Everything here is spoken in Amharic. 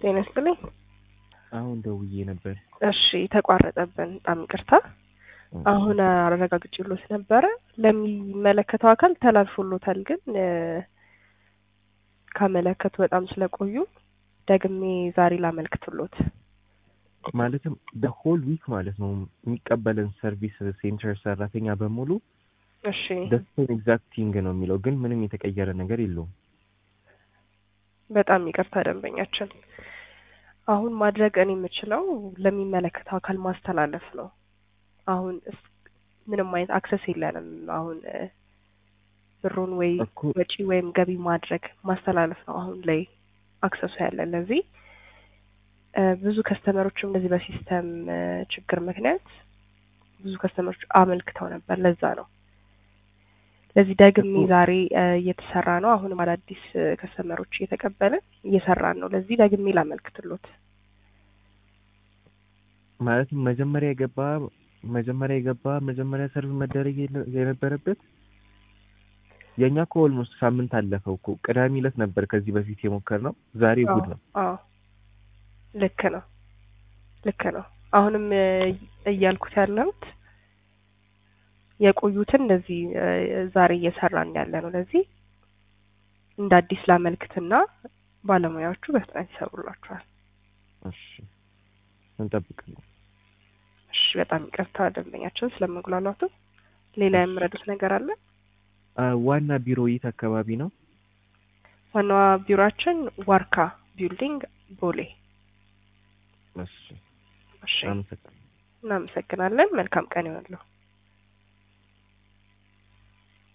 ጤና ይስጥልኝ። አሁን ደውዬ ነበር። እሺ ተቋረጠብን፣ በጣም ይቅርታ። አሁን አረጋግጬሎት ነበረ ለሚመለከተው አካል ተላልፎሎታል። ግን እ ካመለከቱ በጣም ስለቆዩ ደግሜ ዛሬ ላመልክትሎት። ማለትም በሆል ዊክ ማለት ነው የሚቀበለን ሰርቪስ ሴንተር ሰራተኛ በሙሉ እሺ ደስን ኤግዛክት ቲንግ ነው የሚለው፣ ግን ምንም የተቀየረ ነገር የለውም። በጣም ይቅርታ ደንበኛችን። አሁን ማድረግ እኔ የምችለው ለሚመለከተው አካል ማስተላለፍ ነው። አሁን እስ- ምንም አይነት አክሰስ የለንም። አሁን እ ብሩን ወይ እኮ ወጪ ወይም ገቢ ማድረግ ማስተላለፍ ነው አሁን ላይ አክሰሱ ያለን። ለዚህ እ ብዙ ከስተመሮችም እንደዚህ በሲስተም እ ችግር ምክንያት ብዙ ከስተመሮች አመልክተው ነበር። ለዛ ነው ለዚህ ደግሜ እኮ- ዛሬ እ እየተሰራ ነው። አሁንም አዳዲስ እ ከስተመሮች እየተቀበልን እየሰራን ነው። ለዚህ ደግሜ ላመልክትሎት። ማለትም መጀመሪያ የገባ መጀመሪያ የገባ መጀመሪያ ሰርቭ መደረግ የለ- የነበረበት የእኛ እኮ ኦልሞስት ሳምንት አለፈው እኮ ቅዳሜ ዕለት ነበር ከዚህ በፊት የሞከርነው። ዛሬ እሑድ ነው። አዎ ልክ ነው፣ ልክ ነው። አሁንም እ እያልኩት ያለሁት የቆዩትን እንደዚህ እ ዛሬ እየሰራን ያለ ነው። ለዚህ እንደ አዲስ ላመልክትና ባለሙያዎቹ በፍጥነት ይሰሩላችኋል። እሺ እንጠብቃለን። እሺ፣ በጣም ይቅርታ ደንበኛችን ስለመጉላላቱ። ሌላ የምረዱት ነገር አለ? አ፣ ዋና ቢሮ የት አካባቢ ነው? ዋናዋ ቢሮአችን ዋርካ ቢልዲንግ ቦሌ። እሺ እሺ፣ አመሰግናለሁ። እናመሰግናለን። መልካም ቀን ይሆንልዎ።